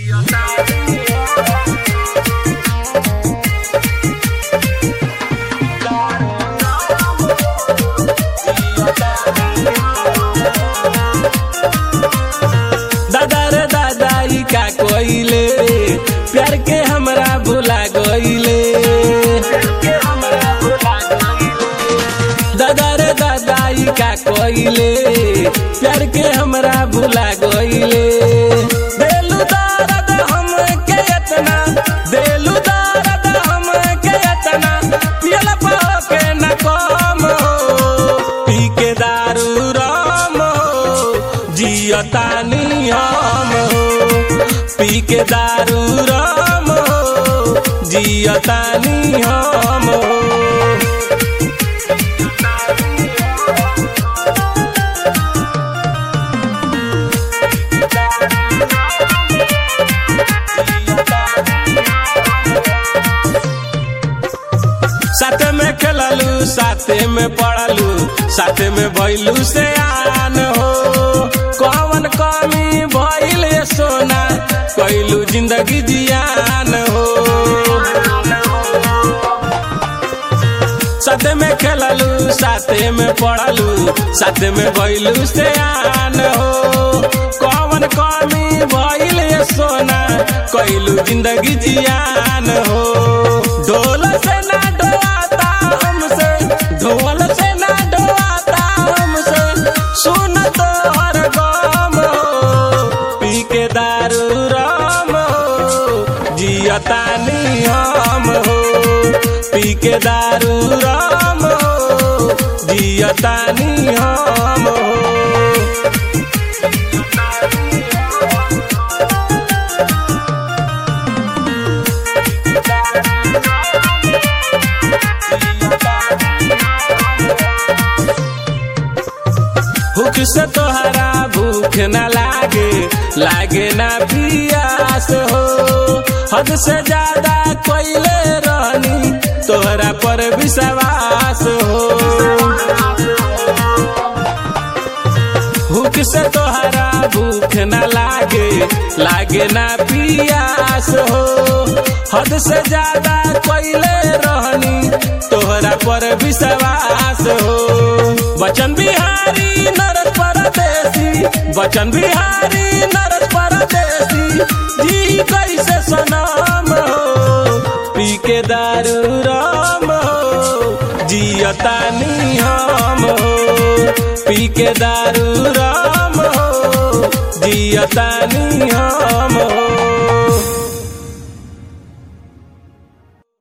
दादा रे दादा ई का कोइले प्यार के हमरा भुला गइले दादा रे दादा ई का कोइले प्यार के हमरा भुला गइले देलू दर्द हम के इतना देलू दर्द हम के इतना पियला के न कम हो पी के दारू राम हो जियतानी हम हो पी के दारू राम हो जियतानी हम हो साथे में खेललू साथे में पढ़लू साथे में भैलू से आन हो कौन कमी भइल ये सोना कैलू जिंदगी जियान हो साथे में खेललू साथे में पढ़लू साथे में भैलू से आन हो कौन कमी भइल ये सोना कैलू जिंदगी जियान हो ढोल से ना डोआता हमसे ढोल से ना डोआता हमसे सुन तो हर गम हो पी के दारू राम हो जियतानी हम हो पी के दारू राम हो जियतानी हम हो भूख से तोहरा भूख न लागे लागे ना पियास हो हद से ज्यादा कोइले रहनी तोहरा पर विश्वास हो भूख से तोहरा भूख न लागे लागे ना पियास हो हद से ज्यादा कोइले रहनी तोहरा पर विश्वास हो बचन बिहारी नरस परदेसी बचन बिहारी नरस परदेसी जी कैसे सनाम हो पी के दारू राम हो जियतानी हम हो पी के दारू राम हो जियतानी हम हो